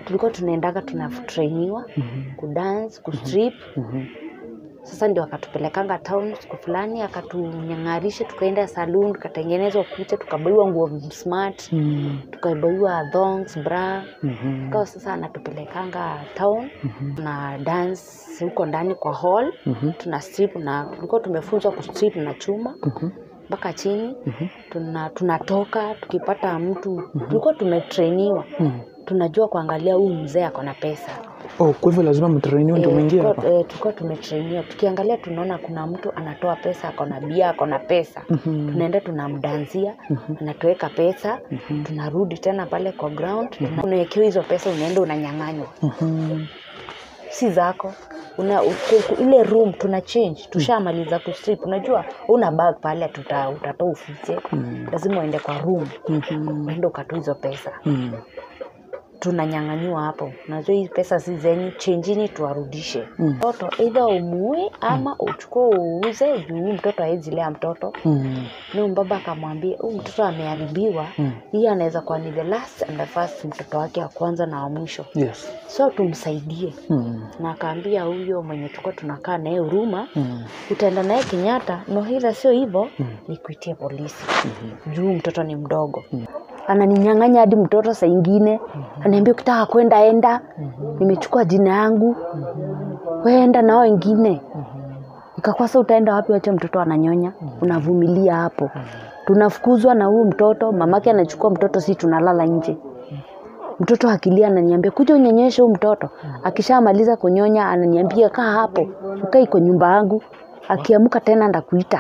tulikuwa tunaendaga tunatrainiwa kudance kustrip sasa ndio akatupelekanga town siku fulani akatunyang'arisha tukaenda saloon tukatengenezwa kucha tukabaiwa nguo smart Mm. tukabaiwa thongs bra Mhm. kawa sasa anatupelekanga town na dance huko ndani kwa hall Mhm. tuna strip na tulikuwa tumefunzwa kustrip na chuma Mhm. mpaka chini tuna tunatoka tukipata mtu tulikuwa tumetrainiwa Mhm. tunajua kuangalia huyu mzee ako na pesa Oh, kwa hivyo lazima mtrainiwe ndio Eh, mwingie tulikuwa- hapa. eh, tulikuwa tumetrainiwa tukiangalia tunaona kuna mtu anatoa pesa ako na bia ako na pesa Mhm. tunaenda tunamdanzia anatuweka pesa tunarudi tena pale kwa ground tuna- unawekewa hizo pesa unaenda unanyang'anywa Mhm. si zako una, u- ku- ile room tuna change tushamaliza kustrip unajua una bag pale tuta, utatoa ufiche lazima uende kwa room Mhm. uende ukatoa hizo pesa Mhm. tunanyang'anyiwa hapo unajua hii pesa si zenyu chenjini tuwarudishe Mm. mtoto eidha umue ama uchukue uuze juu huyu mtoto hawezi lea mtoto Mhm. ni baba akamwambia huyu mtoto ameharibiwa Mm. hii anaweza kuwa ni the last and the first mtoto wake wa kwanza na wa mwisho Yes. so tumsaidie Mhm. na akaambia huyo mwenye tulikuwa tunakaa naye huruma Mhm. utaenda naye kenyatta nohila sio hivyo nikuitie polisi juu mtoto ni mdogo ananinyang'anya hadi mtoto saa ingine anaambia ukitaka kwenda enda nimechukua jina yangu weenda nao wengine nikakwasa utaenda wapi wacha mtoto ananyonya unavumilia hapo tunafukuzwa na huyu mtoto mamake anachukua mtoto si tunalala nje mtoto akilia ananiambia kuja unyonyeshe huu mtoto akishamaliza kunyonya ananiambia kaa hapo ukai kwa nyumba yangu akiamuka tena ndakuita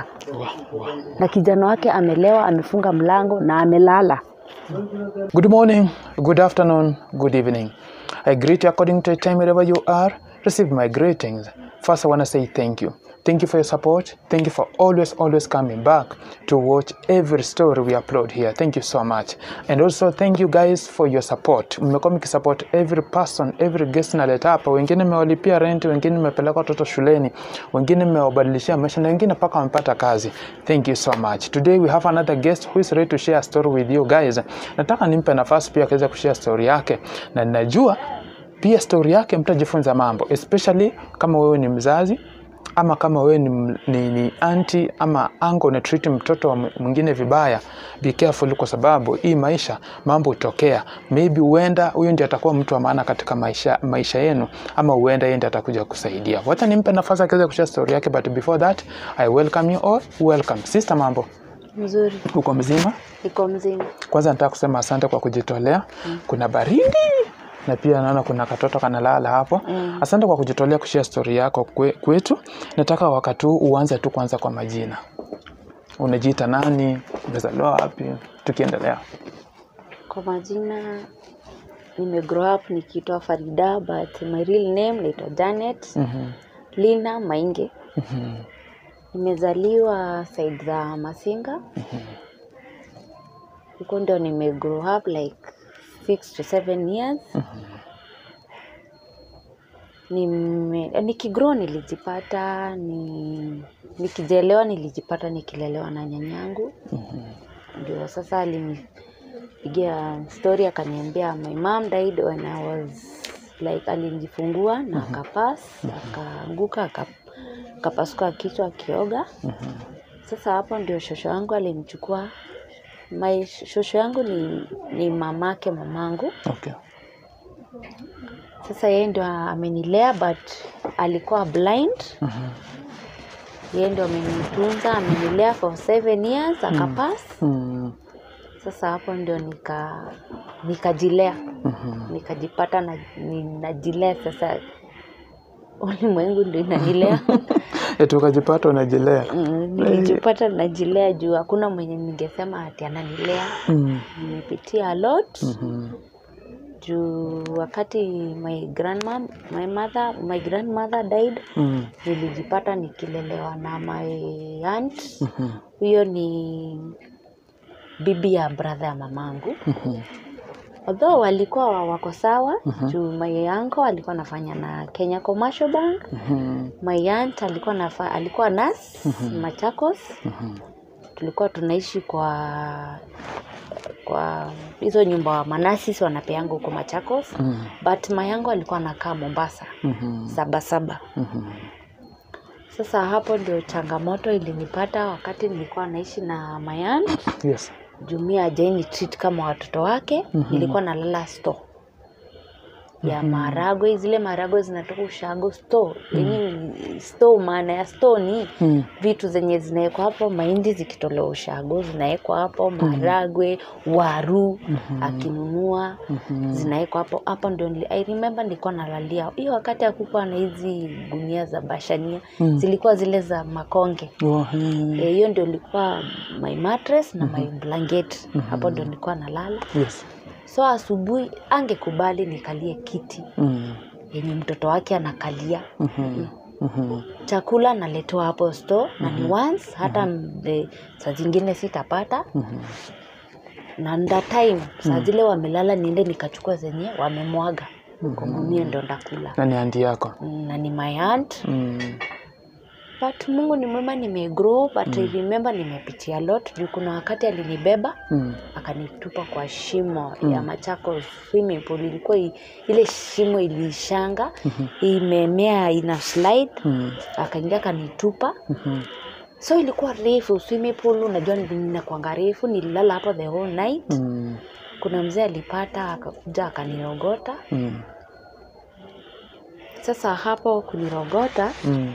na kijana wake amelewa amefunga mlango na amelala Good morning, good afternoon, good evening. I greet you according to the time wherever you are. Receive my greetings. First, I want to say thank you. Thank you for your support. Thank you for always, always coming back to watch every story we upload here. Thank you so much. And also, thank you guys for your support. Mmekuwa mkisupport every person, every guest naleta hapa. Wengine mmewalipia rent, wengine mmepeleka watoto shuleni, wengine mmewabadilishia maisha na wengine mpaka wamepata kazi. Thank you so much. Today we have another guest who is ready to share a story with you guys. Nataka nimpe nafasi pia akaweza kushare story yake, na ninajua pia story yake mtajifunza mambo, especially kama wewe ni mzazi ama kama wewe ni, m- ni, ni anti ama ango una treat mtoto wa mwingine vibaya, be careful, kwa sababu hii maisha mambo hutokea. Maybe huenda huyu ndiye atakuwa mtu wa maana katika maisha, maisha yenu, ama huenda yeye ndiye atakuja kusaidia. Wacha nimpe nafasi akaweza kushare story yake, but before that I welcome you all. Welcome sister, mambo mzuri uko mzima? iko mzima Kwanza nataka kusema asante kwa kujitolea. Kuna baridi na pia naona kuna katoto kanalala hapo. Mm. Asante kwa kujitolea kushare story yako kwe, kwetu. Nataka wakati huu uanze tu kwanza kwa majina. Unajiita nani? Umezaliwa wapi? Tukiendelea. kwa majina nime grow up nikiitwa farida but my real name naitwa janet Mhm. lina mainge Mhm. nimezaliwa side za masinga huko ndio nime grow up like six to seven years nime nikigrow nilijipata ni nikijelewa nilijipata nikilelewa na nyanyangu ndio sasa alinipigia story akaniambia my mom died when I was like alinijifungua na akapas akaanguka aka- akapasuka kichwa akioga sasa hapo ndio shosho yangu alimchukua my shosho yangu ni, ni mamake mamangu Okay. sasa yeye ndio amenilea but alikuwa blind Mhm. yeye ndio amenitunza amenilea for seven years akapas Mm. sasa hapo ndio nika nikajilea Mhm. nikajipata na, ninajilea sasa ulimwengu ndio inanilea Eti ukajipata unajilea. Mm, nilijipata najilea juu hakuna mwenye ningesema ati ananilea Mm. nimepitia a lot Mhm. juu wakati my grandma, my mother, my grandmother died Mm. nilijipata nikilelewa na my aunt Mhm. huyo ni bibi ya brother ya mamangu Mhm. although walikuwa wako sawa juu my uncle alikuwa anafanya na Kenya Commercial Bank Mhm. my aunt alikuwa nafa, alikuwa nas Machakos Mhm. tulikuwa tunaishi kwa kwa hizo nyumba wa manasis wanapeanga huko machakos Mm. but mayangu alikuwa anakaa mombasa Mhm. sabasaba Mhm. sasa hapo ndio changamoto ilinipata wakati nilikuwa naishi na mayan Yes. jumia ajaini treat kama watoto wake Mhm. nilikuwa nalala store ya maharagwe zile maharagwe zinatoka ushago store yenye store maana ya store ni Mm. vitu zenye zinawekwa hapo mahindi zikitolewa ushago zinawekwa hapo maharagwe waru akinunua Mhm. zinawekwa hapo hapo ndio nili, I remember nilikuwa nalalia hiyo wakati hakukuwa na hizi gunia za bashania Mm. zilikuwa zile za makonge Oh, mm. Eh, hiyo ndio ilikuwa my mattress na my blanket hapo ndio nilikuwa nalala Yes. so asubuhi angekubali nikalie kiti Mm. yenye mtoto wake anakalia Mhm. Mhm. chakula naletewa hapo store na ni once hata the, saa zingine sitapata Mhm. na nda time saa zile wamelala niende nikachukua zenye wamemwaga kwa gunia ndo ndakula Na ni andi yako. na ni my aunt Mm. but mungu ni mwema nimegrow but I remember nimepitia lot juu kuna wakati alinibeba Mm. akanitupa kwa shimo ya Machakos swimming pool. Ilikuwa i- ile shimo ilishanga imemea ina slide, Mm. akaingia akanitupa. Mhm. So ilikuwa refu swimming pool, unajua ninakwanga refu. Nililala hapo the whole night. Mm. Kuna mzee alipata akakuja akanirogota. Mm. Sasa hapo kunirogota Mm.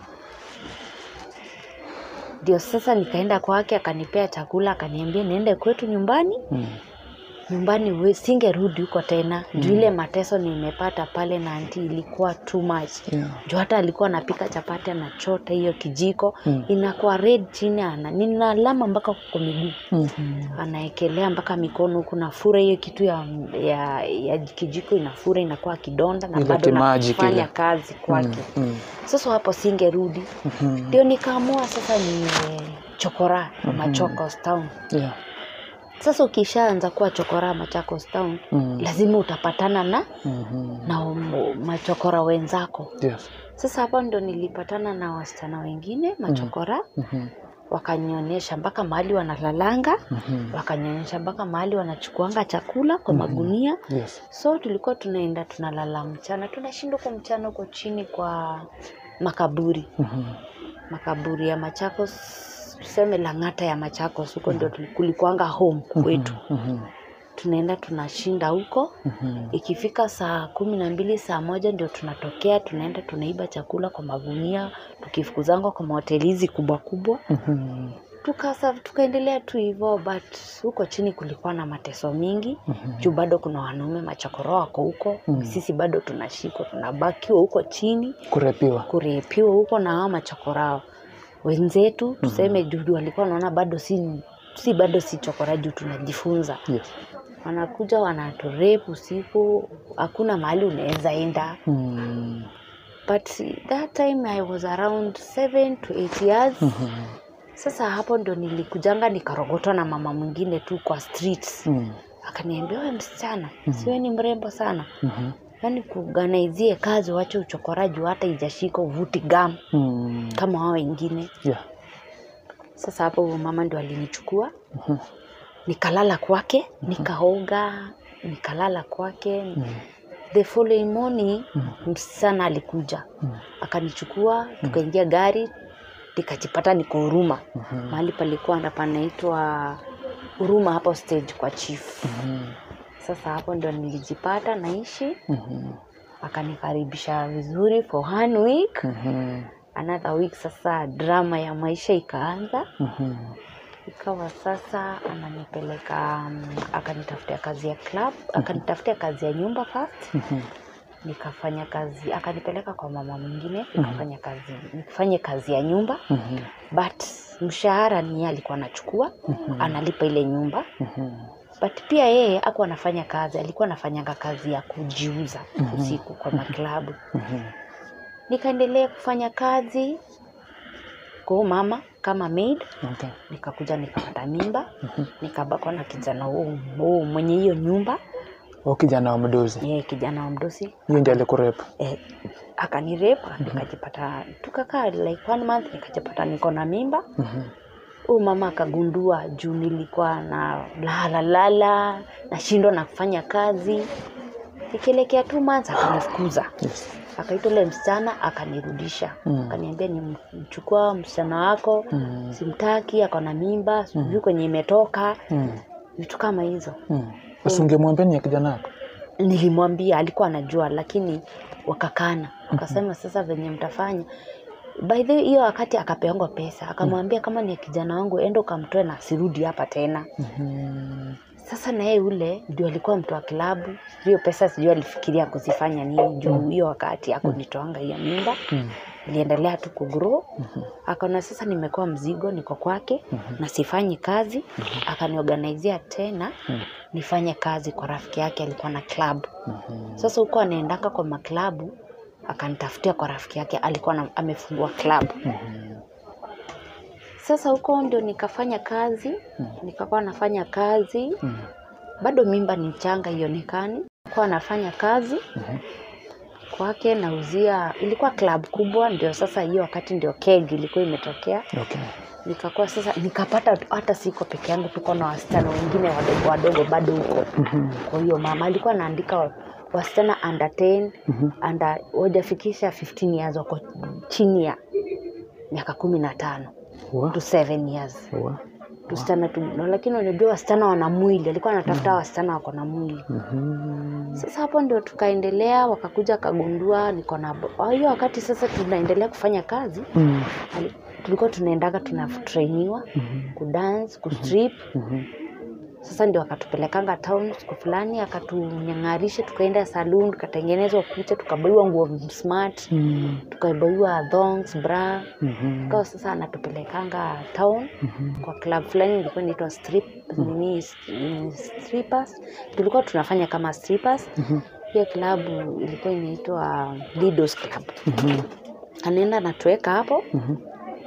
ndio sasa nikaenda kwake, akanipea chakula, akaniambia niende kwetu nyumbani Mm. nyumbani we- singerudi huko tena juu ile mateso nimepata pale na anti ilikuwa too much Yeah. juu hata alikuwa anapika chapati anachota hiyo kijiko Mm. inakuwa red chini ana nina alama mpaka kwa miguu Mhm. anaekelea mpaka mikono huku nafura hiyo kitu ya, ya, ya kijiko inafura inakuwa kidonda na Ile bado kimaji nafanya kile. kazi kwake Mm. sasa hapo singerudi Mhm. ndio nikaamua sasa ni chokora machokos town Yeah. sasa ukishaanza kuwa chokora machakos town Mm. lazima utapatana na Mhm. na um- machokora wenzako Yes. sasa hapa ndo nilipatana na wasichana wengine machokora Mhm. wakanionyesha mpaka mahali wanalalanga Mhm. wakanionyesha mpaka mahali wanachukuanga chakula kwa magunia Yes. so tulikuwa tunaenda tunalala mchana tunashinda huko mchana huko chini kwa makaburi Mhm. makaburi ya machakos tuseme lang'ata ya machakos huko ndio tuli- kulikuanga home kwetu Mhm. tunaenda tunashinda huko Mhm. ikifika saa kumi na mbili saa moja ndio tunatokea tunaenda tunaiba chakula kwa magunia tukifukuzangwa kwa mahoteli hizi kubwa kubwa Mhm. tukasa tukaendelea tu hivyo but huko chini kulikuwa na mateso mingi juu bado kuna wanaume machokoro wako huko sisi bado tunashikwa tunabakiwa huko chini Kurepiwa. kurepiwa huko na hao machokorao wenzetu tuseme juu walikuwa wanaona bado si si bado si chokora juu tunajifunza Yes. wanakuja wanaturepu usiku hakuna mahali unaweza enda Mm. but that time i was around 7 to 8 years Mhm. sasa hapo ndo nilikujanga nikarogotwa na mama mwingine tu kwa streets Mm. akaniambia we msichana siwe ni mrembo sana Mhm. yaani kuganaizie kazi wache uchokoraji hata ijashika uvuti gam Mm. kama wao wengine Yeah. sasa hapo huyo mama ndo alinichukua Mhm. nikalala kwake nikaoga nikalala kwake Mm. the following morning msichana alikuja Mm. akanichukua tukaingia gari nikajipata niko huruma Mhm. mahali palikuwa na panaitwa huruma hapo stage kwa chief Mhm. sasa hapo ndo nilijipata naishi Mhm. akanikaribisha vizuri for one week Mhm. another week sasa drama ya maisha ikaanza Mhm. ikawa sasa ananipeleka um, akanitafutia kazi ya club akanitafutia kazi ya nyumba first Mhm. nikafanya kazi akanipeleka kwa mama mwingine nikafanya kazi nifanye kazi ya nyumba Mhm. but mshahara ni yeye alikuwa anachukua analipa ile nyumba Mhm. but pia yeye akuwa anafanya kazi alikuwa anafanyanga kazi ya kujiuza usiku kwa maklabu Mhm. nikaendelea kufanya kazi kwa huyu mama kama maid Okay. nikakuja nikapata mimba nikabakwa na kijana huu huu mwenye hiyo nyumba Huyo kijana wa mdozi yeye kijana wa mdosi hiyo ndiye alikurepa eh, akanirep nikajipata tukakaa like one month nikajipata niko na mimba Mhm. huyu mama akagundua juu nilikuwa na lala lala nashindwa na kufanya kazi ikielekea two months akanifukuza Yes. akaita ule msichana akanirudisha Mm. akaniambia nimchukua msichana wako Mm. simtaki ako na mimba sijui kwenye imetoka Mm. vitu kama hizo Mm. Usingemwambia ni ya kijana wako? nilimwambia alikuwa anajua lakini wakakana wakasema sasa venye mtafanya by the way, hiyo wakati akapeangwa pesa akamwambia kama ni kijana wangu enda ukamtoe na sirudi hapa tena Mhm. sasa na yeye ule ndio alikuwa mtu wa kilabu hiyo pesa sijui alifikiria kuzifanya nini juu hiyo wakati akunitoanga hiyo mimba Mm. iliendelea tu kugrow akaona sasa nimekuwa mzigo niko kwake na sifanyi kazi akaniorganizia tena nifanye kazi kwa rafiki yake alikuwa na club Mhm. sasa huko anaendanga kwa maklabu akanitafutia kwa rafiki yake alikuwa na, amefungua club Mhm. sasa huko ndio nikafanya kazi nikakuwa nafanya kazi Mm. bado mimba ni changa ionekani kuwa nafanya kazi kwake nauzia ilikuwa club kubwa ndio sasa hiyo wakati ndio keg ilikuwa imetokea Okay. nikakuwa sasa nikapata hata siko peke yangu tuko na wasichana wengine wadogo wadogo bado huko Mhm. kwa hiyo mama alikuwa anaandika wa- wasichana under 10 under wajafikisha 15 years wako chini ya miaka kumi na tano Wa- to 7 years wa- tusichana tu no, lakini unajua wasichana wana mwili alikuwa anatafuta wasichana wako na mwili Mhm. sasa hapo ndio tukaendelea wakakuja kagundua niko na bo- hiyo wakati sasa tunaendelea kufanya kazi Mm. ali- tulikuwa tunaendaga tunatrainiwa Mhm. kudance kustrip Mhm. sasa ndio akatupelekanga town siku fulani akatunyang'arisha tukaenda saloon tukatengenezwa kucha tukabaiwa nguo smart Mm. tukabaiwa thongs bra Mhm. kawa sasa anatupelekanga town Mhm. kwa club fulani ilikuwa inaitwa strip nini mm, strippers tulikuwa tunafanya kama strippers Mhm. hiyo klabu ilikuwa inaitwa Lidos Club Mhm. anaenda anatuweka hapo Mhm.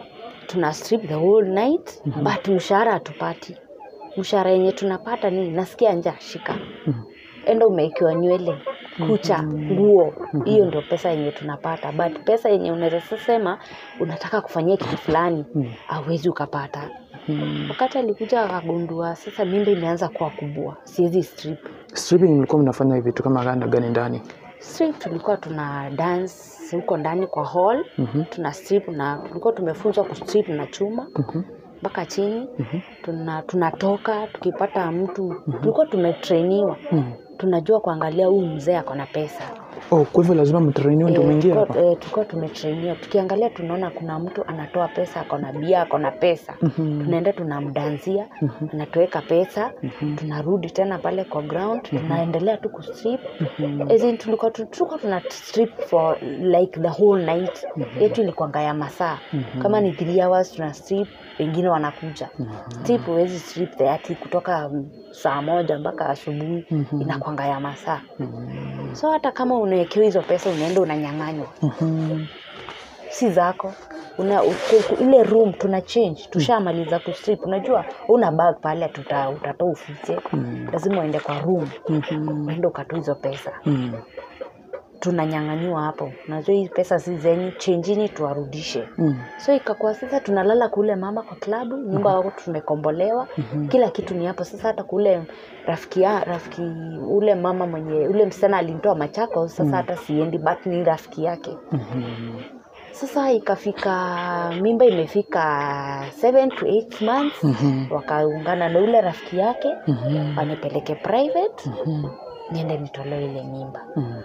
tuna strip the whole night but mshahara hatupati mshahara yenye tunapata ni nasikia njaa shika Mhm. enda umeikiwa nywele kucha nguo hiyo ndio pesa yenye tunapata but pesa yenye unaweza sema unataka kufanyia kitu fulani Mhm. awezi ukapata Mhm. wakati alikuja akagundua sasa mimba imeanza kuwa kubwa siwezi strip Stripping mlikuwa mnafanya vitu kama gani gani ndani? strip tulikuwa tuna dance huko ndani kwa hall Mhm. tuna strip na tulikuwa tumefunzwa kustrip na chuma Mhm. mpaka chini Mhm. tuna tunatoka tukipata mtu tulikuwa tumetrainiwa Mhm. tunajua kuangalia huyu mzee ako na pesa Oh, kwa hivyo lazima mtrainiwe ndio Eh, mwingie tulikuwa- hapa? eh, tulikuwa tumetrainiwa tukiangalia tunaona kuna mtu anatoa pesa ako na bia ako na pesa Mhm. tunaenda tunamdanzia anatuweka pesa tunarudi tena pale kwa ground tunaendelea tu kustrip As in, tulikuwa tu- tulikuwa tuna strip for like the whole night yetu ilikuanga ya masaa kama ni three hours tuna strip wengine wanakuja strip huwezi strip the ati kutoka mm, saa moja mpaka asubuhi inakwanga ya masaa so hata kama unawekewa hizo pesa unaenda unanyang'anywa Mhm. si zako una, u- ku- ile room tuna change tushamaliza kustrip unajua una bag pale tuta, utatoa ufiche lazima uende kwa room Mhm. uende ukatoa hizo pesa Mhm. tunanyang'anywa hapo unajua hii pesa si zenyu chenjini tuwarudishe Mhm. so ikakuwa sasa tunalala kule mama kwa klabu nyumba wako tumekombolewa kila kitu ni hapo sasa hata kule rafiki ya, rafiki ule mama mwenye ule msichana alimtoa machako sasa hata siendi but ni rafiki yake Mhm. sasa ikafika mimba imefika 7 to 8 months Mhm. wakaungana na ule rafiki yake Mhm. wanipeleke private Mhm. niende nitolewe ile mimba Mhm.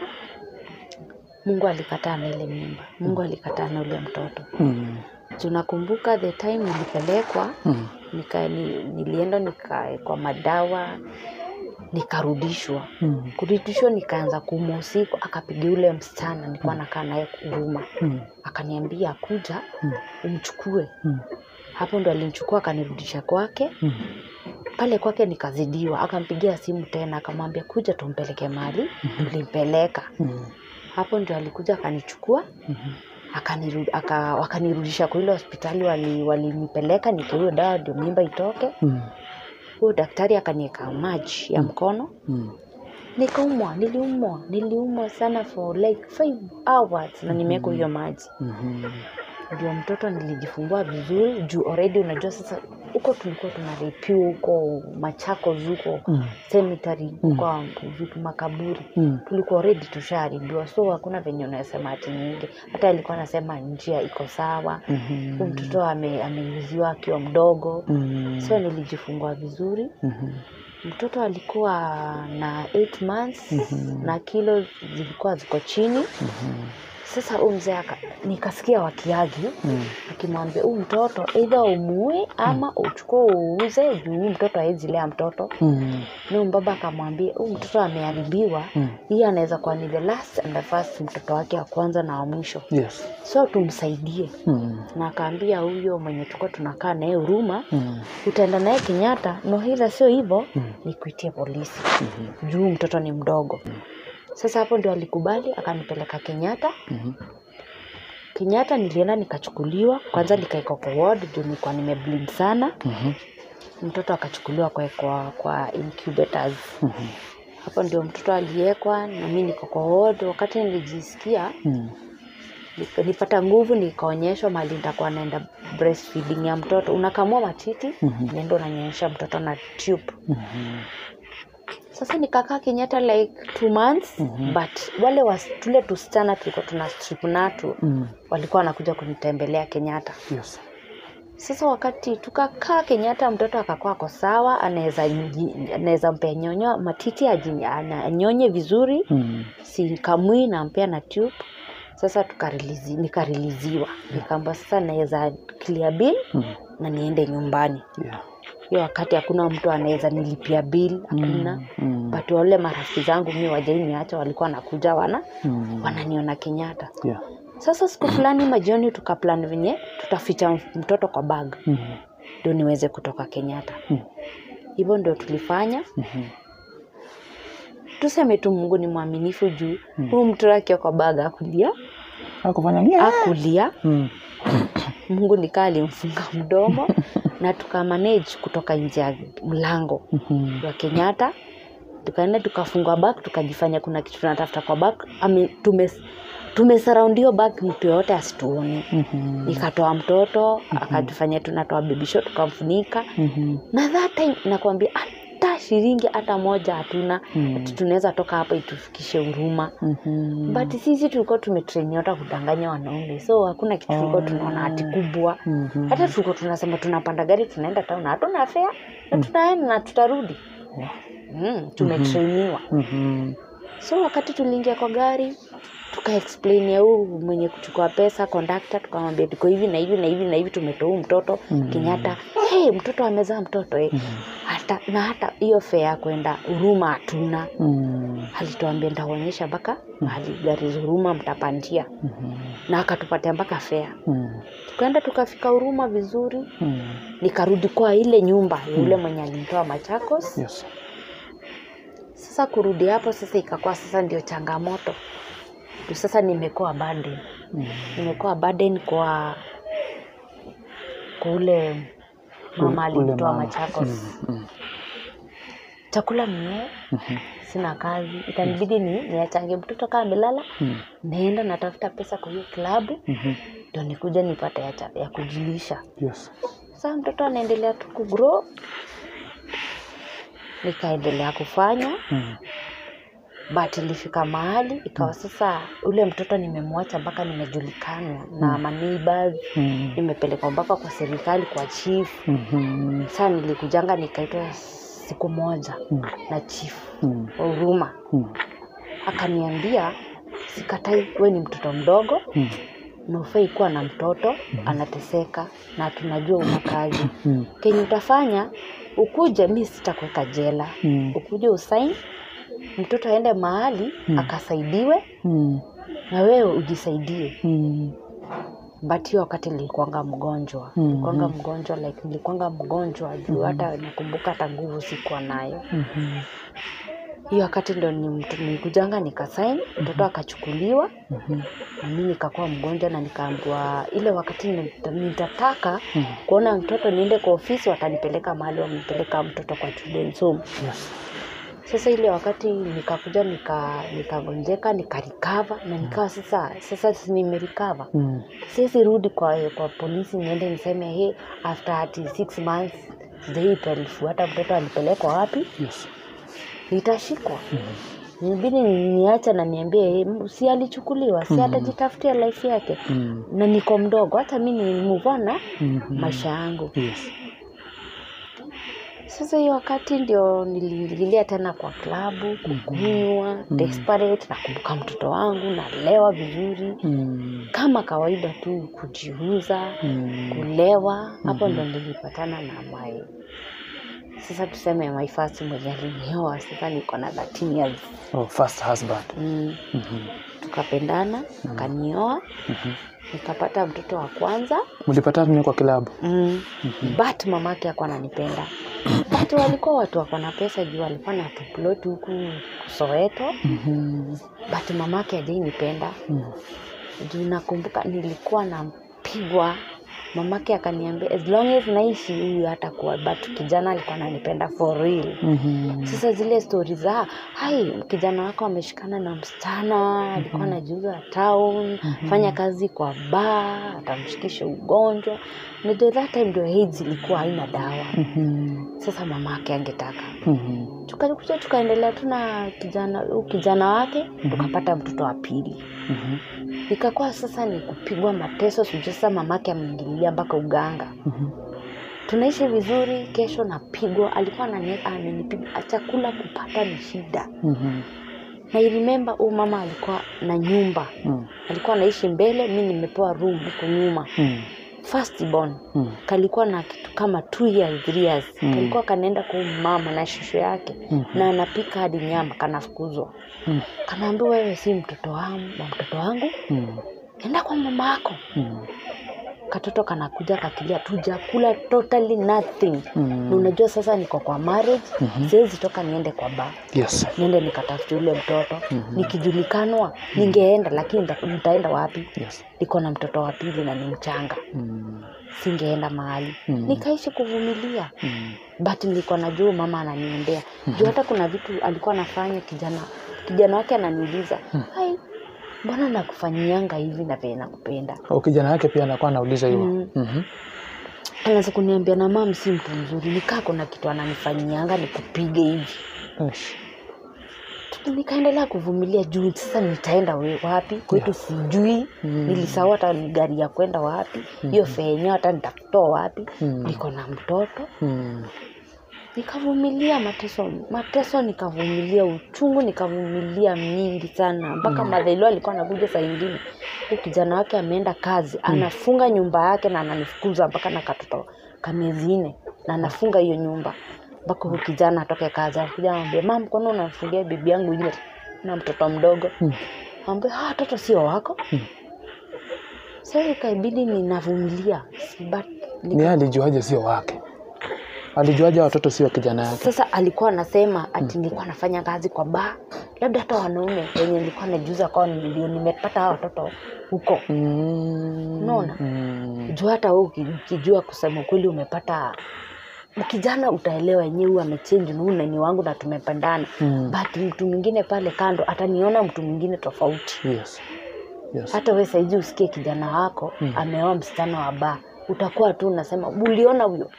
mungu alikataa na ile mimba mungu alikataa na ule mtoto Mhm. tunakumbuka the time nilipelekwa Mhm. nika, ni, nilienda nikawekwa madawa nikarudishwa Mhm. kurudishwa nikaanza kuumwa usiku akapiga ule msichana nilikuwa nakaa naye huruma Mhm. akaniambia kuja Mhm. umchukue Mhm. hapo ndo alimchukua akanirudisha kwake Mhm. pale kwake nikazidiwa akampigia simu tena akamwambia kuja tumpeleke mali tulimpeleka Mhm. hapo ndio alikuja akanichukua Mhm. akaniru- aka- wakanirudisha kwa ile hospitali wali- walinipeleka nikiwa dawa ndio mimba itoke Mhm. huyo daktari akanieka maji ya mkono Mhm. nikaumwa niliumwa niliumwa sana for like five hours na nimewekwa hiyo maji Mhm. ndio mtoto nilijifungua vizuri juu already unajua sasa huko tulikuwa tunaripiwa huko machakos huko Mm. cemetery huko vitu makaburi Mm. tulikuwa already tushaharibiwa so hakuna venye unasema ati nyingi hata alikuwa anasema njia iko sawa Mhm. huyu mtoto ame- ameuziwa akiwa mdogo Mm. so nilijifungua vizuri Mhm. mtoto alikuwa na 8 months na kilo zilikuwa ziko chini sasa huyu mzee aka- nikasikia wakiagi Mm. akimwambia huyu mtoto eidha umuue ama uchukue uuze juu huyu mtoto hawezi lea mtoto Mm. ni mbaba akamwambia huyu mtoto ameharibiwa Mm. hii anaweza kuwa ni the last and the first mtoto wake wa kwanza na wa mwisho Yes. so tumsaidie Mm. na akaambia huyo mwenye tulikuwa tunakaa naye huruma Mm. utaenda naye kenyatta nohila sio hivyo Mm. nikuitie polisi Mhm. juu mtoto ni mdogo sasa hapo ndio alikubali akanipeleka kenyatta Mhm. kenyatta nilienda nikachukuliwa kwanza nikaekwa kwa ward juu nilikuwa nimebleed sana Mhm. mtoto akachukuliwa kwa, kwa, kwa incubators Mhm. hapo ndio mtoto aliekwa na mi niko kwa ward wakati nilijisikia Mm. nika- nipata nguvu nikaonyeshwa mali nitakuwa naenda breastfeeding ya mtoto unakamua matiti Mhm. nenda unanyonyesha mtoto na tube Mhm. sasa nikakaa kenyatta like two months Mhm. but wale was, tule tusichana tulikuwa tuna strip natu Mm. walikuwa wanakuja kunitembelea kenyatta Yes. sasa wakati tukakaa kenyatta mtoto akakuwa ako sawa anaweza ji- anaweza mpea nyonyo matiti aji- ana- anyonye vizuri Mm. sikamui nampea na tube sasa tukarilizi, nikariliziwa nikaamba sasa naweza clear bill Mm. na niende nyumbani Yeah. hiyo wakati hakuna mtu anaweza nilipia bill hakuna Mm. but wale marafiki zangu mi wajainiacha walikuwa wanakuja wana Mm. wananiona kenyatta Yeah. sasa siku fulani majioni tukaplan venye tutaficha m- mtoto kwa bag Mhm. ndio niweze kutoka kenyatta Mm. hivyo ndio tulifanya Mhm. tuseme tu mungu ni mwaminifu juu huu mtoto akiwa kwa bag akulia Hakufanya yeah. akulia Mm. mungu nikaa alimfunga mdomo na tukamanage kutoka nje ya mlango Mhm. wa kenyatta tukaenda tukafunga bak tukajifanya kuna kitu tunatafuta kwa bak Ame, tume tumesaraundio bak mtu yoyote asituone Mhm. nikatoa mtoto akatufanya tunatoa bebisho tukamfunika Mhm. na that time nakwambia hata shilingi hata moja hatuna Mm. ati tunaweza toka hapa itufikishe huruma Mhm. but sisi tulikuwa tumetrainiota kudanganya wanaume so hakuna kitu tulikuwa tunaona hati kubwa Mhm. hata tulikuwa tunasema tunapanda gari tunaenda town hatuna fea na tunaenda na tutarudi mm, tumetrainiwa Mhm. so wakati tuliingia kwa gari tukaexplain ya huu mwenye kuchukua pesa kondakta tukamwambia tuko hivi na hivi na hivi na hivi tumetoa huu mtoto Mm. kenyatta hey, mtoto amezaa mtoto eh. hata na hata hiyo fea ya kwenda huruma hatuna Mm. alituambia ntaonyesha mpaka mahali gari za huruma mtapandia Mhm. na akatupatia mpaka fea Mm. tukaenda tukafika huruma vizuri Mm. nikarudi kwa ile nyumba ya yule mwenye alimtoa machakos Yes. sasa kurudi hapo sasa ikakuwa sasa ndio changamoto Juu sasa nimekuwa burden Mm. nimekuwa burden kwa kwa ule mama Ule alimtoa mama. machakos Mm. chakula mie Mhm. sina kazi itanibidi ni niachange mtoto kaa amelala Mm. naenda natafuta pesa kwa hiyo klabu Mhm. ndio nikuja nipate ya, cha- ya kujilisha Yes. sasa mtoto anaendelea tu kugrow nikaendelea kufanya Mm. but ilifika mahali ikawa sasa ule mtoto nimemwacha mpaka nimejulikana na maneighbors Mm. nimepelekwa mpaka kwa serikali kwa chief Mhm. saa nilikujanga nikaitwa siku moja Mm. na chief Mm. wa huruma Mm. akaniambia sikatai we ni mtoto mdogo Mm. na ufai kuwa na mtoto anateseka na tunajua una kazi Mm. kenye utafanya ukuje mi sitakuweka jela Mm. ukuje usain mtoto aende mahali Mm. akasaidiwe Mm. na wewe ujisaidie Mm. but hiyo wakati nilikuanga mgonjwa Mhm. nilikuanga mgonjwa like nilikuanga mgonjwa juu hata nakumbuka hata nguvu sikuwa nayo Mhm. hiyo wakati ndo ni mtu- nilikujanga nikasain mtoto akachukuliwa Mhm. na mi nikakuwa mgonjwa na nikaambiwa ile wakati nita- nitataka Mhm. kuona mtoto niende kwa ofisi watanipeleka mahali wamepeleka mtoto kwa children's home Yes. sasa ile wakati nikakuja nika nikagonjeka nikarikava na nikawa sasa sasa si nimerikava Mm. siwezi rudi kwa kwa polisi niende niseme he after ati six months sijaifuata mtoto alipelekwa wapi Yes. nitashikwa nibidi niacha na niambie "Eh, si alichukuliwa si atajitafutia life yake Mm. na niko mdogo hata mi ni move on na Mhm. maisha yangu Yes. sasa hiyo wakati ndio niliingilia tena kwa klabu kukunywa desperate nakumbuka mtoto wangu nalewa vizuri Mm. kama kawaida tu kujiuza Mm. kulewa hapo ndo nilipatana na my sasa tuseme my first mwenye alinioa sasa niko na 13 years Oh, first husband. mm. Mhm. tukapendana akanioa Mhm. nikapata mtoto wa kwanza Mlipatana nini kwa kilabu? mm. but mamake akuwa ananipenda but walikuwa watu wako na pesa juu walikuwa na tuplot huku soweto Mhm. but mamake ajainipenda Mm. juu nakumbuka nilikuwa nampigwa mamake akaniambia as long as naishi huyu hata kuwa but kijana alikuwa ananipenda for real Mhm. sasa zile stori za hai kijana wako ameshikana na msichana alikuwa anajiuza town fanya kazi kwa baa atamshikisha ugonjwa najua that time ndio AIDS ilikuwa haina dawa Mhm. sasa mama ake angetaka Mhm. tukakuja tukaendelea tu na kijana huyu kijana wake tukapata mtoto wa pili Mhm. ikakuwa sasa ni kupigwa mateso sijui sasa mamake ameingililia mpaka uganga Mhm. tunaishi vizuri kesho napigwa alikuwa anani- amenipiga chakula kupata ni shida Mhm. na irimemba huu mama alikuwa na nyumba Mm. alikuwa anaishi mbele mi nimepewa room huko nyuma Mm. first born Mm. kalikuwa na kitu kama two years, three years. Mm. kalikuwa kanaenda kwa huyu mama na shusho yake Mhm. na anapika hadi nyama kanafukuzwa Mm. kanaambiwa wewe si mtoto wangu wa mtoto wangu Mm. enda kwa mama yako Mm. katoto kanakuja kakilia tujakula totally nothing Mm. na unajua sasa niko kwa marriage Mhm. siwezi toka niende kwa baa Yes. niende nikatafute ule mtoto Mhm. nikijulikanwa ningeenda lakini nita- nitaenda wapi Yes. niko na mtoto wa pili na ni mchanga Mm. singeenda mahali Mhm. nikaishi kuvumilia Mm. but nilikuwa najua mama ananiendea juu hata kuna vitu alikuwa anafanya kijana kijana wake ananiuliza hai mbona nakufanyianga hivi na vile nakupenda Oh, kijana yake pia anakuwa anauliza hivyo. Mm. Mhm. anaanza kuniambia na mam si mtu mzuri nikaa kuna kitu ananifanyianga nikupige hivi Yes. nikaendelea kuvumilia juu sasa nitaenda we- wapi kwetu sijui Mm. nilisahau hata ni gari ya kwenda wapi hiyo fea yenyewe hata nitakutoa wapi Mm. niko na mtoto Mm. nikavumilia mateso mateso nikavumilia uchungu nikavumilia mingi sana mpaka mm. madhailo alikuwa anakuja saa ingine huyu kijana wake ameenda kazi anafunga nyumba yake na ananifukuza mpaka na katoto kamezi nne na anafunga hiyo nyumba mpaka huyu kijana atoke kazi anakuja anambia mam kwani unamfungia bibi yangu nje na mtoto mdogo Mm. ambia ah watoto sio wako Mm. sasa ikaibidi ninavumilia but Ni yeye alijuaje sio wake? Alijuaje watoto sio kijana yake? sasa alikuwa anasema ati nilikuwa nafanya kazi kwa baa labda hata wanaume wenye nilikuwa najuza kwao ndio nimepata hawa watoto huko Mm. Unaona? Mm. juu hata wewe uki- ukijua kusema ukweli umepata kijana utaelewa yenyewe huyu amechange na huyu ni wangu na tumependana Mm. but mtu mwingine pale kando ataniona mtu mwingine tofauti Yes. Yes. hata we saizi usikie kijana wako Mm. ameoa msichana wa baa utakuwa tu unasema uliona huyo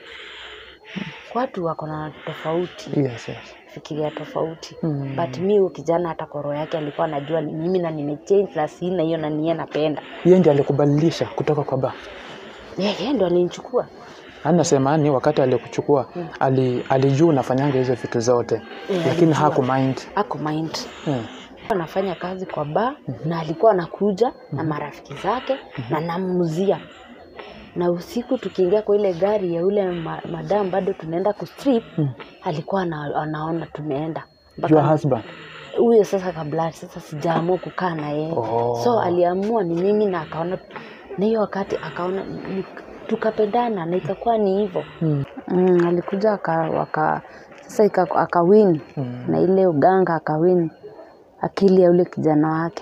watu wako na tofauti Yes, yes. fikiria tofauti Mm. but mi huyu kijana hata koro yake alikuwa anajua ni mimi na nimechange na sina hiyo na niye napenda Yeye ndiye alikubadilisha kutoka kwa ba. yeye ndo alinichukua Anasema ni wakati alikuchukua ali, alijua unafanyanga hizo vitu zote Eh, lakini alijua. haku mind. ako mind Mm. anafanya kazi kwa baa na alikuwa anakuja na marafiki zake na namuzia na usiku tukiingia kwa ile gari ya ule ma, madam bado tunaenda kustrip Mm. alikuwa ana, anaona tumeenda Mpaka- Your husband. huyo sasa kabla sasa sijaamua kukaa na yeye Oh. so aliamua ni mimi na akaona na hiyo wakati akaona ni- tukapendana na ikakuwa ni hivyo Mm. mm, alikuja aka, waka, sasa ika- akawin Mm. na ile uganga akawin akili ya ule kijana wake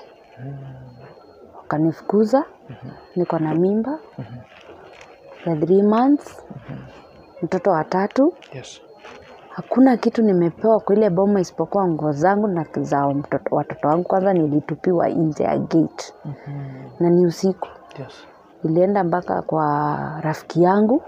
wakanifukuza niko na mimba ya three months mtoto wa tatu Yes. hakuna kitu nimepewa kwa ile boma isipokuwa nguo zangu na za mtoto, watoto wangu kwanza nilitupiwa nje ya gate na ni usiku Yes. nilienda mpaka kwa rafiki yangu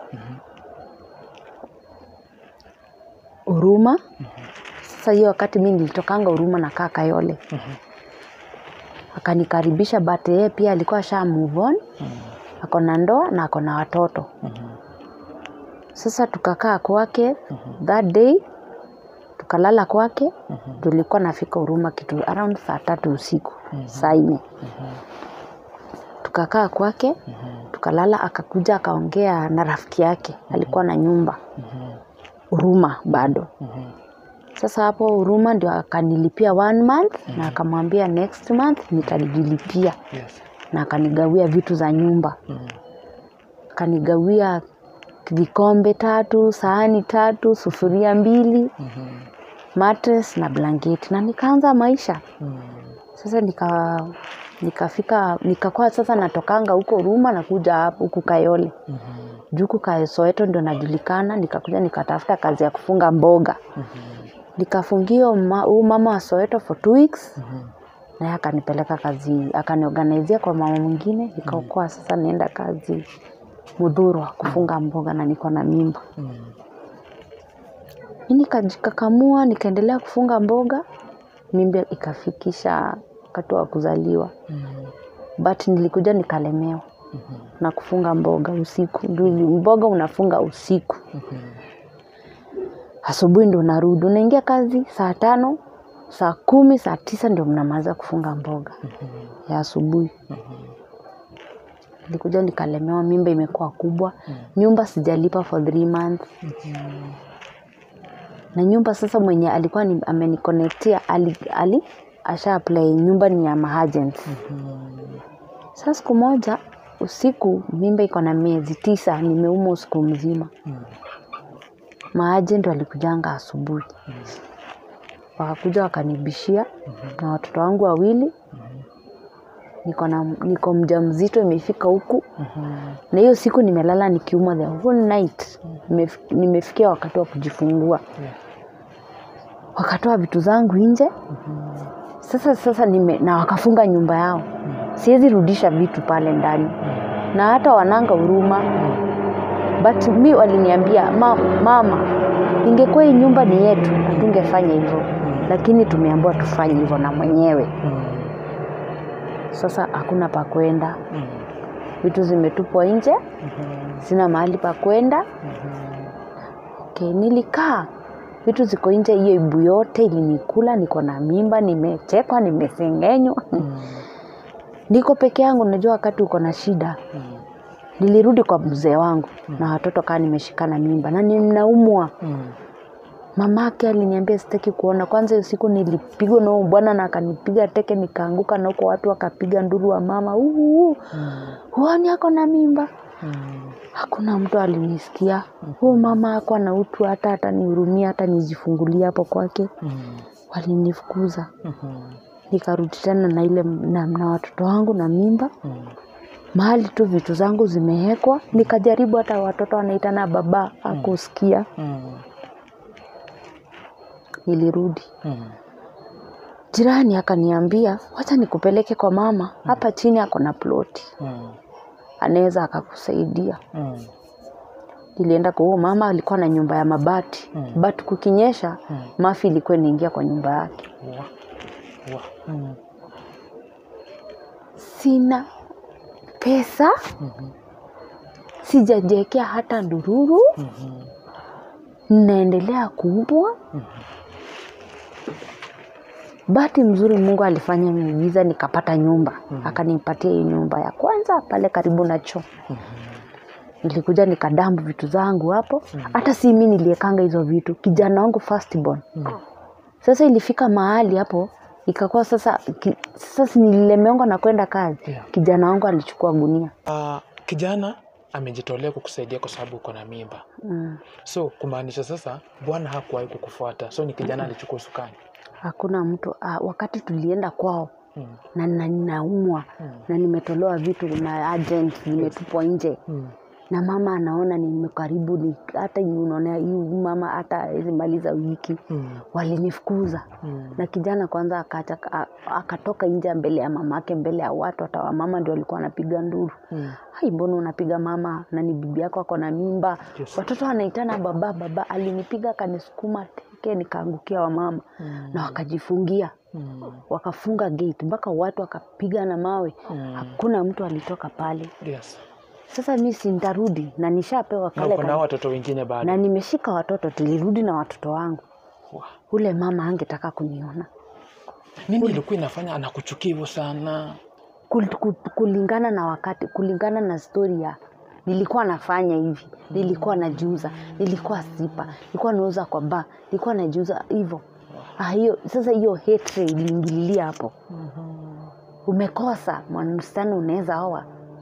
huruma sasa hiyo wakati mi nilitokanga huruma na kaa kayole akanikaribisha but yeye pia alikuwa sha move on ako na ndoa na ako na watoto sasa tukakaa kwake that day tukalala kwake tulikuwa nafika huruma kitu around saa tatu usiku saa nne tukakaa kwake tukalala akakuja akaongea na rafiki yake alikuwa na nyumba huruma bado sasa hapo huruma ndio akanilipia one month na akamwambia next month nitajilipia Yes. na akanigawia vitu za nyumba akanigawia vikombe tatu sahani tatu sufuria mbili matres na blanketi na nikaanza maisha sasa nika nikafika nikakuwa sasa natokanga huko Ruma nakuja hapo huku Kayole juu huku Ka- Soweto ndio najulikana. Nikakuja nikatafuta kazi ya kufunga mboga nikafungia huu mama wa Soweto for two weeks naye akanipeleka kazi akaniorganizia kwa mama mwingine nikaokoa sasa naenda kazi Mudhurwa kufunga mboga na niko na mimba mi nikajikakamua nikaendelea kufunga mboga mimba ikafikisha wakati wa kuzaliwa but nilikuja nikalemewa na kufunga mboga usiku Ndio mboga unafunga usiku asubuhi ndo unarudi unaingia kazi saa tano saa kumi saa tisa ndio mnamaliza kufunga mboga ya asubuhi nilikuja nikalemewa mimba imekuwa kubwa nyumba sijalipa for three months na nyumba sasa mwenye alikuwa ni, amenikonektia ali, ali asha apply nyumba ni ya mahagents sasa siku moja usiku mimba iko na miezi tisa nimeumwa usiku mzima maagent walikujanga asubuhi wakakuja wakanibishia na watoto wangu wawili niko na niko mja mzito imefika huku na hiyo siku nimelala nikiumwa the whole night Nimef- nimefikia wakati wa kujifungua wakatoa vitu zangu nje sasa sasa nime, na wakafunga nyumba yao siwezi rudisha vitu pale ndani na hata wananga huruma but mi waliniambia ma, mama ingekuwa hii nyumba ni yetu hatungefanya hivyo lakini tumeambiwa tufanye hivyo na mwenyewe sasa hakuna pa kwenda vitu zimetupwa nje sina mahali pa kwenda okay, nilikaa vitu ziko nje hiyo ibu yote ilinikula niko na mimba nimechekwa nimesengenywa niko peke yangu najua wakati uko na shida nilirudi kwa mzee wangu na watoto kaa nimeshikana mimba na ninaumwa mamake aliniambia sitaki kuona kwanza hiyo siku nilipigwa na huyo bwana na akanipiga teke nikaanguka na huko watu wakapiga nduru wa mama "Uu, huoni ako na mimba hakuna mtu alinisikia huyo mama ako na utu hata hata nihurumia hata nijifungulia hapo kwake walinifukuza nikarudi tena na ile na, na watoto wangu na mimba mahali tu vitu zangu zimewekwa nikajaribu hata watoto wanaitana baba akusikia nilirudi jirani akaniambia wacha nikupeleke kwa mama hapa chini ako na ploti anaweza akakusaidia nilienda kwa huo mama alikuwa na nyumba ya mabati but kukinyesha mafi ilikuwa inaingia kwa nyumba yake sina pesa sijajiekea hata ndururu naendelea kuumbwa bahati mzuri mungu alifanya miujiza nikapata nyumba akanipatia hii nyumba ya kwanza pale karibu na choo nilikuja nikadambu vitu zangu hapo hata si mi niliekanga hizo vitu kijana wangu firstborn sasa ilifika mahali hapo ikakuwa sasa ki, sasa si nililemeongwa na kwenda kazi Yeah. kijana wangu alichukua gunia Uh, kijana amejitolea kukusaidia kwa sababu uko na mimba mm. so kumaanisha sasa bwana hakuwahi kukufuata so ni kijana alichukua usukani hakuna mtu ah, wakati tulienda kwao mm. na na ninaumwa Mm. na nimetolewa vitu na agent zimetupwa nje Mm. na mama anaona nimekaribu ni hata unaona hii mama hata hawezi maliza wiki Mm. walinifukuza Mm. na kijana kwanza akacha, a- akatoka nje mbele ya mamake mbele ya watu hata wamama ndio walikuwa wanapiga nduru Mm. hai mbona unapiga mama na ni bibi yako ako na mimba Yes. watoto wanaitana baba baba alinipiga akanisukuma teke nikaangukia wamama Mm. na wakajifungia Mm. wakafunga gate mpaka watu wakapiga na mawe Mm. hakuna mtu alitoka pale Yes. sasa mi si nitarudi na nishapewa Na kale uko na ka- watoto wengine bado. na nimeshika watoto tulirudi na watoto wangu Wow. ule mama angetaka kuniona Nini ilikuwa inafanya anakuchukia hivyo sana? Kul- ku- kulingana na wakati kulingana na stori ya nilikuwa nafanya hivi nilikuwa najiuza nilikuwa sipa nilikuwa nauza kwa ba nilikuwa najiuza hivyo ah, hiyo sasa hiyo hatred iliingililia hapo umekosa mwanamsichana unaweza oa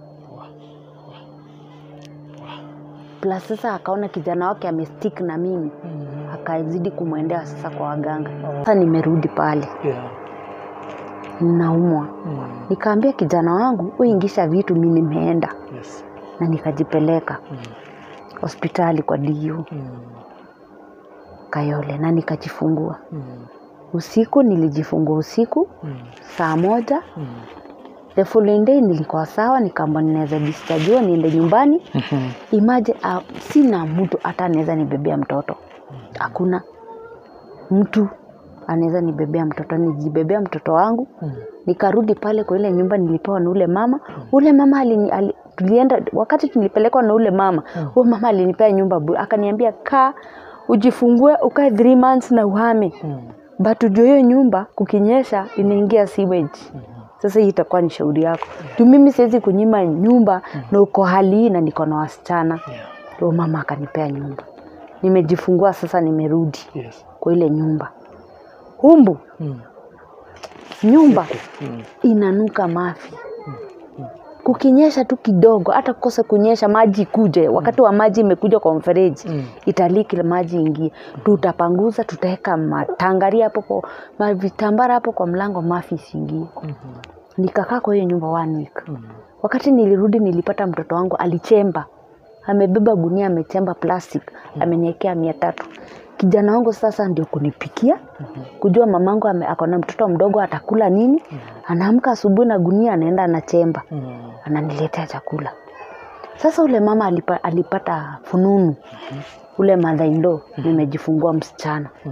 plus sasa akaona kijana wake amestick na mimi akazidi kumwendea sasa kwa waganga sasa nimerudi pale Yeah. naumwa Mm. nikaambia kijana wangu uingisha vitu mi nimeenda Yes. na nikajipeleka Mm. hospitali kwa diu Mm. kayole na nikajifungua Mm. usiku nilijifungua usiku Mm. saa moja Mm. the following day nilikuwa sawa nikaamba ninaweza dischargiwa niende nyumbani Mhm. imaje uh, sina mtu hata anaweza nibebea mtoto hakuna mtu anaweza nibebea mtoto nijibebea mtoto wangu Mm. nikarudi pale kwa ile nyumba nilipewa na ule mama ule mama alini, ali, tulienda wakati tulipelekwa na ule mama Mm. huyo mama alinipea nyumba bure akaniambia kaa ujifungue ukae three months na uhame Mm. but ujue hiyo nyumba kukinyesha inaingia sewage sasa hii itakuwa ni shauri yako juu mimi siwezi kunyima nyumba na uko hali hii na niko na wasichana Yeah. ndio mama akanipea nyumba nimejifungua sasa nimerudi Yes. kwa ile nyumba humbu Mm. nyumba Mm. inanuka mafi kukinyesha tu kidogo hata kukosa kunyesha maji ikuje wakati wa maji imekuja kwa mfereji Mm. italiki maji ingie tutapanguza tutaweka matangaria hapo kwa ma- vitambara hapo kwa mlango mafi isiingie Mhm. nikakaa kwa hiyo nyumba one week Mm. wakati nilirudi nilipata mtoto wangu alichemba amebeba gunia amechemba plastic ameniekea mia tatu kijana wangu sasa ndio kunipikia kujua mamangu ame- ako na mtoto mdogo atakula nini anaamka asubuhi na gunia anaenda anachemba Mm. ananiletea chakula sasa ule mama alipa, alipata fununu ule madhaindo nimejifungua msichana Mm.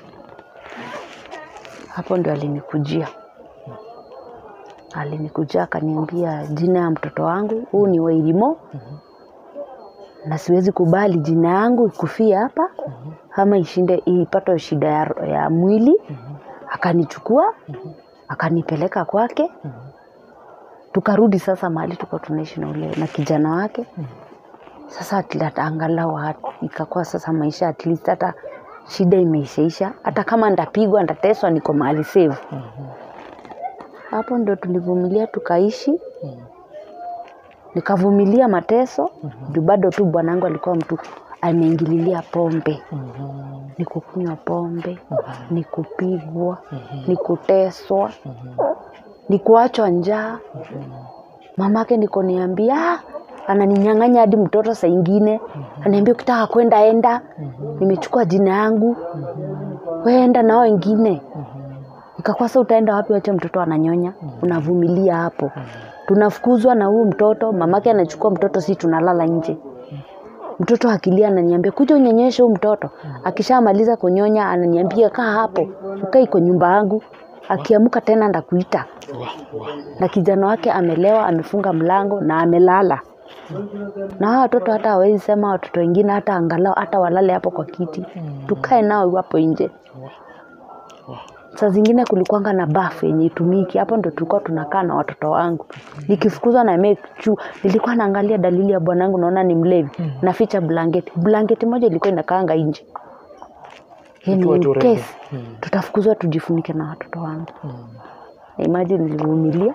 hapo ndio alinikujia alinikujia akaniambia jina ya mtoto wangu huu ni wairimo na siwezi kubali jina yangu ikufie hapa ama ishinde ipate shida ya, ya mwili akanichukua akanipeleka kwake tukarudi sasa mahali tuko tunaishi na ule na kijana wake sasa at- at- angalau hat- ikakuwa sasa maisha at least hata shida imeishaisha hata kama ndapigwa ndateswa niko mahali save hapo ndo tulivumilia tukaishi nikavumilia mateso juu bado tu bwanangu alikuwa mtu ameingililia pombe ni kukunywa pombe ni kupigwa ni kuteswa ni kuachwa njaa mamake niko niambia "Ah, ananinyang'anya hadi mtoto saa ingine anaambia ukitaka kwenda enda nimechukua jina yangu weenda nao wengine ikakwasa utaenda wapi wache mtoto ananyonya unavumilia hapo tunafukuzwa na huyu mtoto mamake anachukua mtoto si tunalala nje mtoto akilia ananiambia kuja unyonyeshe huu mtoto akishamaliza kunyonya ananiambia kaa hapo ukai kwa nyumba yangu akiamuka tena ndakuita Wa- wa- na kijana wake amelewa amefunga mlango na amelala na hao watoto hata hawezi sema watoto wengine hata angalau hata walale hapo kwa kiti tukae nao hapo nje saa zingine kulikuanga na bafu yenye itumiki hapo ndo tulikuwa tunakaa na watoto wangu nikifukuzwa na make sure nilikuwa naangalia dalili ya bwanangu naona ni mlevi naficha blanketi blanketi moja ilikuwa inakaanga nje Yani Ikiwa in tu ready. case tutafukuzwa tujifunike na watoto wangu imagine nilivumilia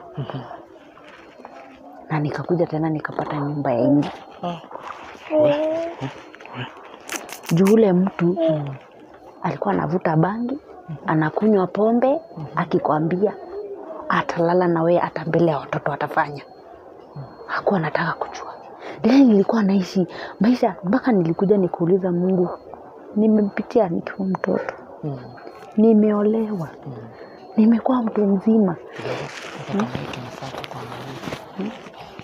na nikakuja tena nikapata nyumba ya nje Ah. juu ule mtu alikuwa anavuta bangi anakunywa pombe akikwambia atalala na wewe hata mbele ya watoto atafanya hakuwa anataka kujua then nilikuwa naishi maisha mpaka nilikuja nikuuliza mungu nimepitia nikiwa mtoto Mm. nimeolewa nimekuwa mtu mzima Kidogo. Hata kama hii tunafaa kukuangalia.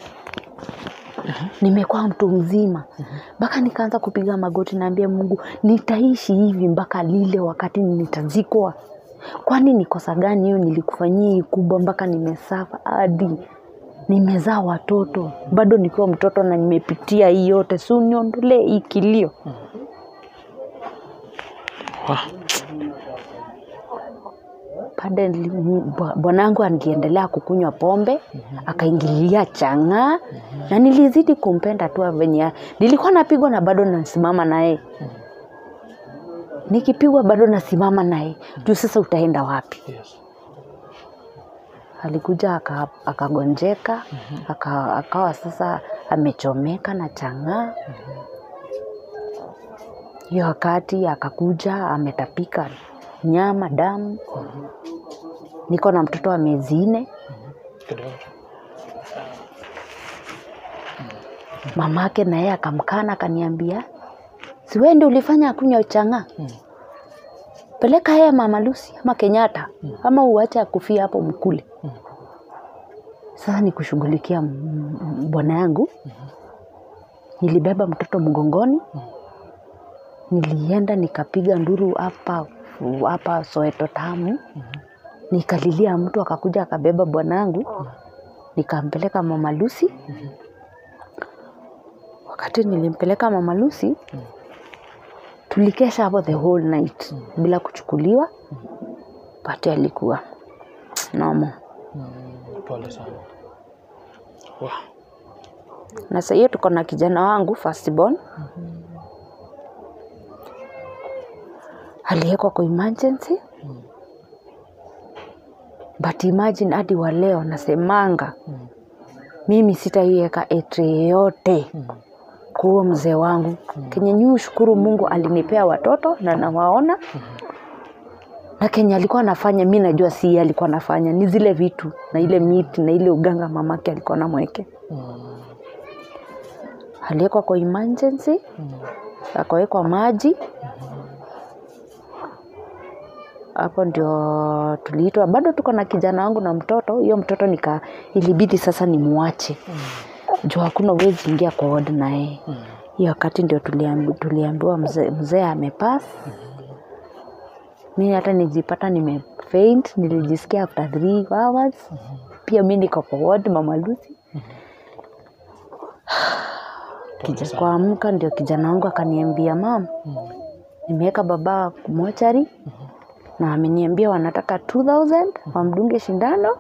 nimekuwa mtu mzima mpaka nikaanza kupiga magoti naambia mungu nitaishi hivi mpaka lile wakati nitazikwa kwani ni kosa gani hiyo nilikufanyia hii kubwa mpaka nimesafa hadi nimezaa watoto bado nikiwa mtoto na nimepitia hii yote si uniondolee hii kilio Wah. pade bwanangu angeendelea kukunywa pombe akaingilia chang'aa na nilizidi kumpenda tu venye nilikuwa napigwa na bado nasimama naye nikipigwa bado nasimama naye juu sasa utaenda wapi Yes. alikuja aka- akagonjeka aka, akawa sasa amechomeka na chang'aa hiyo wakati akakuja ametapika nyama damu niko na mtoto wa miezi nne Kidogo. mamake naye akamkana akaniambia siwendi ulifanya akunywa chang'aa Mm. peleka yeye mama Lucy ama Kenyatta ama uache akufia hapo mkule. Mm. Sasa ni kushughulikia m- m- bwana yangu. Nilibeba mtoto mgongoni, nilienda nikapiga nduru hapa hapa Soweto tamu, nikalilia mtu akakuja akabeba bwanangu, nikampeleka mama Lucy. Wakati nilimpeleka mama Lucy, tulikesha hapo the whole night bila kuchukuliwa pati alikuwa nomo Mm. Pole sana. Wah. na saa hiyo tuko na kijana wangu firstborn aliwekwa kwa emergency but imagine hadi wa leo nasemanga Mm. mimi sitaiweka etre yeyote Mm. kwa huo mzee wangu kenye nyi shukuru mungu alinipea watoto na nawaona na kenye alikuwa anafanya mi najua si yeye alikuwa anafanya ni zile vitu na ile miti na ile uganga mamake alikuwa namweke Mm. aliwekwa kwa emergency Mm. akawekwa maji hapo ndio tuliitwa bado tuko na kijana wangu na mtoto hiyo mtoto nika ilibidi sasa nimwache juu hakuna uwezi ingia kwa ward na yeye Mm. hiyo wakati ndio tuliambi, tuliambiwa mzee mzee amepass mi hata nijipata nimefaint nilijisikia after three hours pia mi niko kwa ward mama Lucy Pole kija sana. kuamka ndio kijana wangu akaniambia mam Mm. nimeweka baba mochari na ameniambia wanataka 2000 wamdunge shindano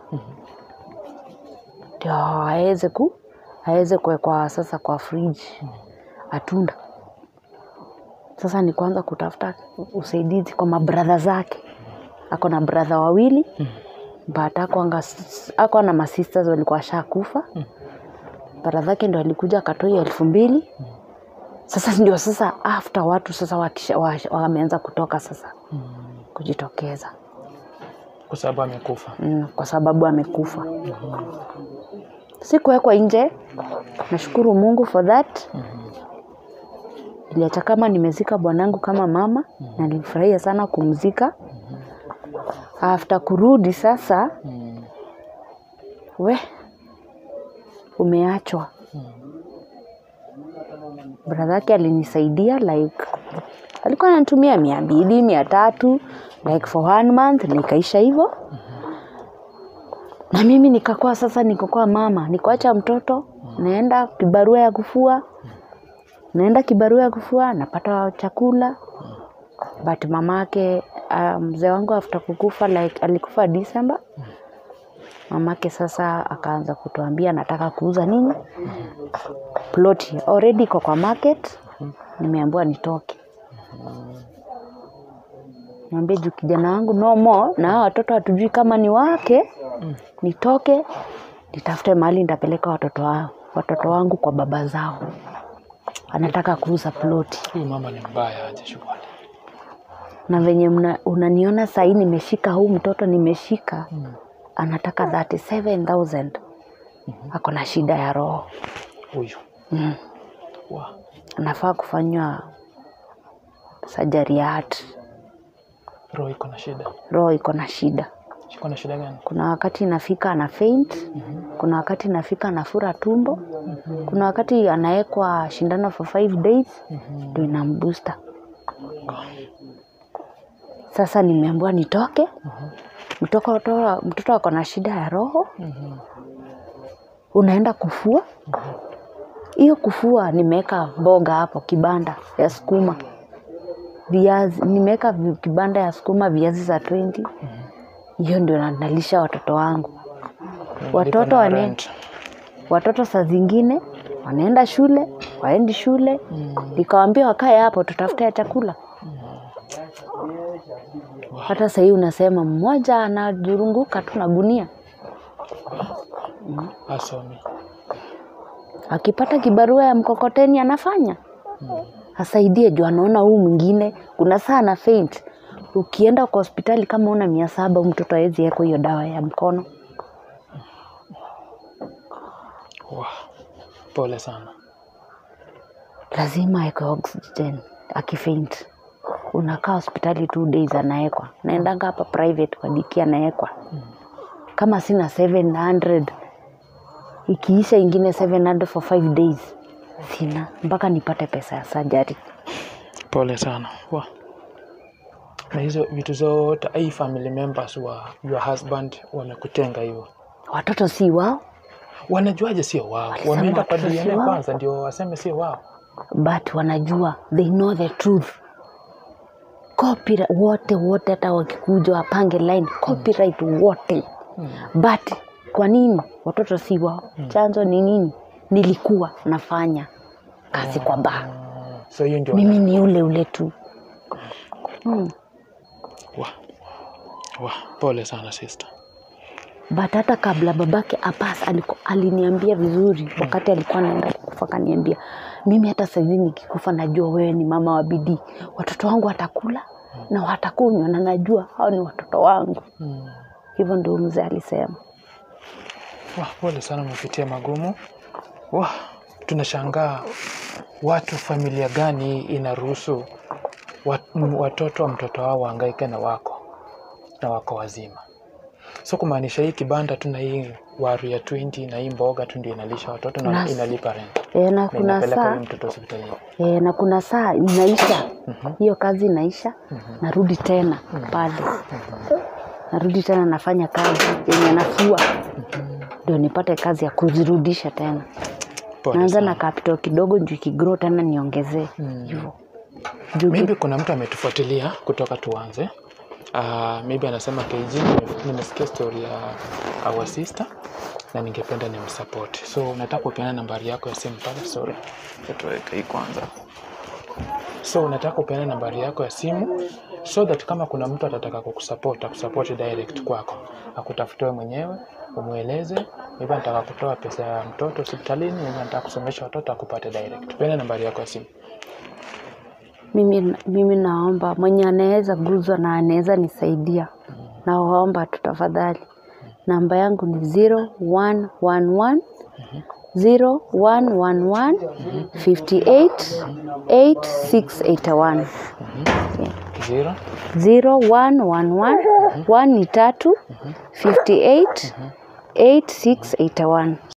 ndio aweze ku aweze kuwekwa sasa kwa fridge atunda sasa ni kuanza kutafuta usaidizi kwa mabradha zake ako na bradha wawili but akwanga ako na masisters walikuwa shakufa bradha zake ndo alikuja akatoa hiyo elfu mbili sasa ndio sasa after watu sasa wakisha- wa- wameanza kutoka sasa Mm. kujitokeza Kwa sababu amekufa. mm, kwa sababu amekufa sikuwekwa nje nashukuru mungu for that iliacha kama nimezika bwanangu kama mama na nilifurahia sana kumzika after kurudi sasa Mm. we umeachwa bradha yake alinisaidia like alikuwa anatumia mia mbili mia tatu like for one month nikaisha hivyo na mimi nikakuwa sasa nikokuwa mama nikuacha mtoto naenda kibarua ya kufua naenda kibarua ya kufua napata chakula but mamake uh, mzee wangu after kukufa like alikufa December mamake sasa akaanza kutuambia nataka kuuza nini ploti already iko kwa market nimeambiwa nitoke niambie juu kijana wangu no more na hawa watoto hatujui kama ni wake nitoke nitafute mahali nitapeleka watoto wao watoto wangu kwa baba zao anataka kuuza ploti Huyu mama ni mbaya aje shughuli. na venye mna- unaniona sahii nimeshika huu mtoto nimeshika Mm. anataka 37000 ako na shida ya roho Huyu. mm. Wow. anafaa kufanywa sajari ya heart Roho iko na shida. roho iko na shida Iko na shida gani? kuna wakati inafika ana faint kuna wakati inafika anafura tumbo kuna wakati anawekwa shindano for five days ndio inambusta sasa nimeambiwa nitoke mtoto mtoto ako na shida ya roho unaenda kufua hiyo kufua nimeweka mboga hapo kibanda ya sukuma viazi nimeweka vi- kibanda ya sukuma viazi za 20 hiyo ndio na- nalisha watoto wangu Watoto Lipa na wane- rent. watoto saa zingine wanaenda shule waendi shule nikawambia wakae hapo tutafute ya chakula hata sahii unasema mmoja anajurunguka tu na gunia Asomi. akipata kibarua ya mkokoteni anafanya asaidie juu anaona huu mwingine kuna saa na faint ukienda kwa hospitali kama una mia saba huyu mtoto awezi eko hiyo dawa ya mkono Wow. Pole sana. lazima awekwe oxygen akifaint unakaa hospitali two days anaekwa naendanga hapa private kwa diki anaekwa kama sina 700 ikiisha ingine 700 for 5 days sina mpaka nipate pesa ya sajari Pole sana. Wow. Na hizo vitu zote hii family members wa your husband wamekutenga hivyo. watoto si wao Wanajuaje sio wao? Walisema Wameenda kwa watoto si DNA wao. kwanza ndio waseme sio wao. but wanajua they know the truth copyright wote wote hata wakikuja wapange line copyright wote but kwa nini watoto si wao chanzo ni nini nilikuwa nafanya kazi kwa baa Mm, So hiyo ndio mimi ni ule ule tu hmm. Wa. Wa. Pole sana sister. but hata kabla babake apas aliko, aliniambia vizuri wakati alikuwa anaenda kukufa akaniambia mimi hata saizi nikikufa najua wewe ni mama wa bidii watoto wangu watakula na watakunywa na najua hao ni watoto wangu Mm. hivyo ndio mzee alisema Wa, pole sana umepitia magumu. Wa, tunashangaa watu familia gani inaruhusu wat, m- watoto wa mtoto wao wahangaike na wako na wako wazima. So kumaanisha hii kibanda tu na hii waru ya 20 na hii mboga tu ndio inalisha watoto na Nas- inalipa rent e, na na kuna inapeleka saa huyu mtoto hospitalini. e, na kuna saa inaisha hiyo kazi inaisha narudi tena pale narudi tena nafanya kazi yenye nafua ndio nipate kazi ya kuzirudisha tena Pole naanza sana. na capital kidogo juu ikigrow tena niongezee hivyo juu ki- maybe kuna mtu ametufuatilia kutoka tuanze uh, maybe anasema KG nime- nimesikia story ya our sister na ningependa nimsupport so nataka kupeana nambari yako ya simu pale sorry tuweke hii kwanza so unataka kupeana nambari yako ya simu so that kama kuna mtu atataka kukusupport akusupport direct kwako akutafute wewe mwenyewe umweleze maybe anataka kutoa pesa ya mtoto hospitalini maybe anataka kusomesha watoto akupate direct peana nambari yako ya simu mimi, mimi naomba mwenye anaweza guzwa na anaweza nisaidia nawaomba tu tafadhali namba yangu ni 0111 0111 58 8681 zero 0111 1 ni tatu 58 8681